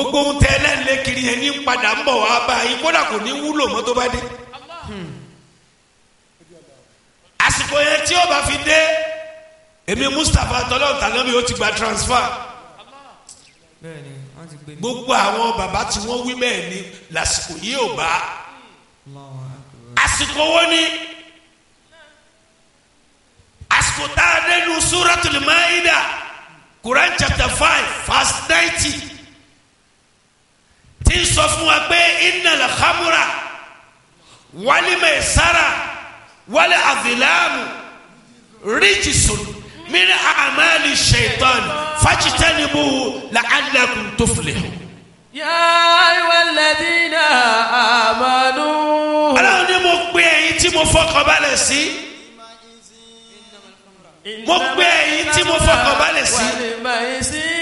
gbogbo ohun tẹ ẹlẹ́nlẹ́ kiri yẹn ní padà ń bọ̀ wá bá yín kódà kò ní wúlò mọ́ tó bá dé. àsìkò yẹn tí ó bá fi dé èmi Mustapha tọ́lọ́ tànábì ó ti gba transfer bẹ́ẹ̀ni wọ́n ti gbé mi. gbogbo àwọn bàbá tí wọ́n wí bẹ́ẹ̀ ni lásìkò yìí ò bá Allahu akbar. àsìkò wo ni àsìkò tá a nínú Suratul Maida Quran chapter five verse ninety tí ń sọ fún wa pé innal khamra wal maisara wal azlamu rijsun min a'mali shaitan fajtanibuhu la'allakum tuflihun. يا أيها الذين آمنوا Ọlọ́run ní mo pe ẹ̀yin tí mo fọkàn balẹ̀ sí. mo pe ẹ̀yin tí mo fọkàn balẹ̀ sí. والميسر